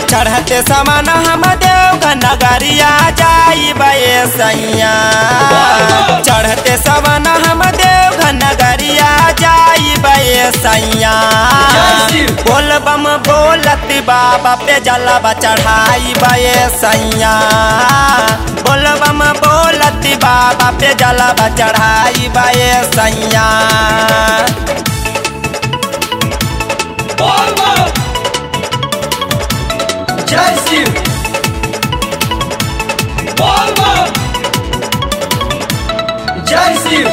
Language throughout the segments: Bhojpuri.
चढ़ते समान हम देव नगरिया जाई बे सैया चढ़ते समान हम देव नगरिया जाई बे सैया बोल बम बोलत बाबा पे जलवा चढ़ाई बे सैया बोल बम बोलत बाबा पे जलवा चढ़ाई बे सैया जय शिव बोल बोल जय शिव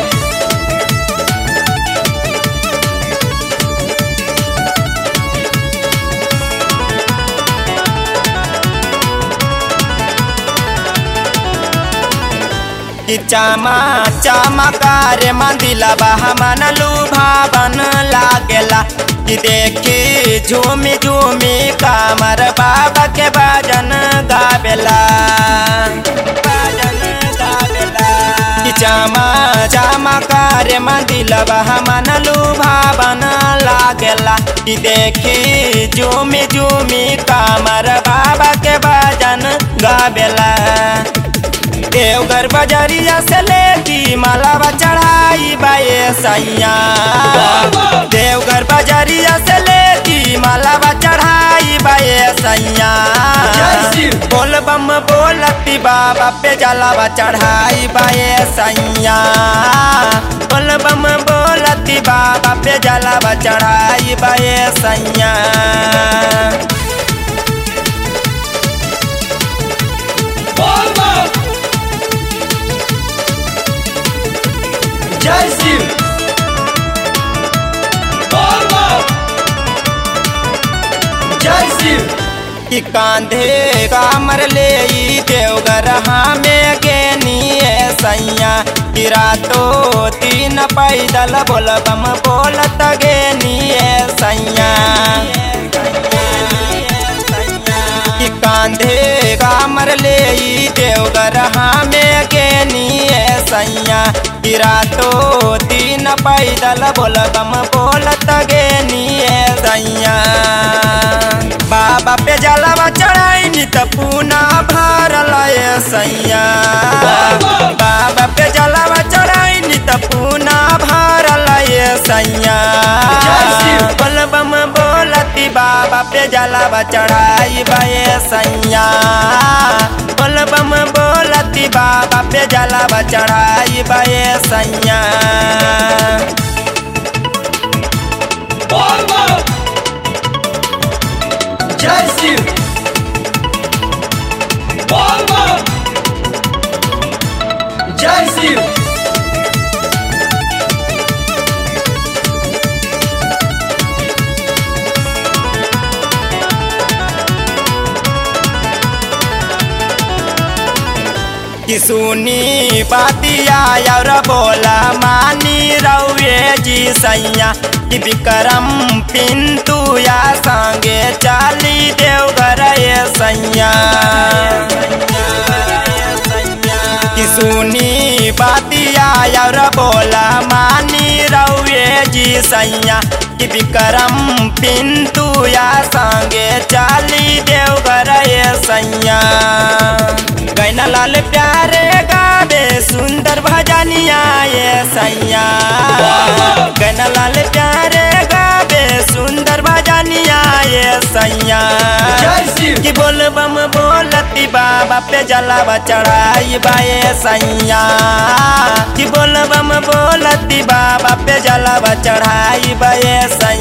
कि चामा चमकार मंदिलबा हमन लुभावन लागेला कि देखी झूमी झूमी कामर बाबा के भजन गावेला भजन गावेला कि चामा चमकार मंदिलबा हमन लुभावन लागेला कि देखी झूमी झूमी कामर बाबा के भजन गावेला देवघर बजरिया से लेती मालावा चढ़ाई बाए सैया देवघर बजरिया से लेती मालावा चढ़ाई बाए सैया बोल बम बोलती बाबा पे जलावा चढ़ाई बाए सैया बोल बम बोलती बाबा पे जलावा चढ़ाई बाए सैया बोल बोल जय शिव बोल बोल जय शिव कि कांधे कामर ले ई देवघर हमें गेनिए सैया कि रातो तीन पैदल बोल बम बोलत गेनिए सैया कि कांधे कामर ले ई देवघर हमें गेनिए सैया कि रातो तीन पैदल बोल बम बोलत गेनिए सैया बाबा पे जलवा चढ़ाई त पूना भरल ए सैया बाबा पे जलवा चढ़ाई त पूना भरल ए सैया बोल बम बोलती बाबा पे जलवा चढ़ाई बे सैया बोल बम बोलती बाबा पे जलवा चढ़ाई बे सैया बोल बोल जय शिव बोल बोल जय शिव कि सुनी बातिया और बोला मानी रउए जी सैया कि विक्रम पिंतु या संगे चाली देवघर ये सैया कि सुनी बातिया और बोला मानी रउए जी सैया कि विक्रम पिंतु या संगे चाली देवघर ये सैया गैना लाल प्यारे गावे सुंदर भजनिया ये सैया गैना लाल प्यारे गावे सुंदर भजनिया ये सैया जय शिव कि बोल बम बोलती बाबा पे जलावा चढ़ाई बाए सैया कि बोल बम बोलती बाबा पे जलावा चढ़ाई बाए सैया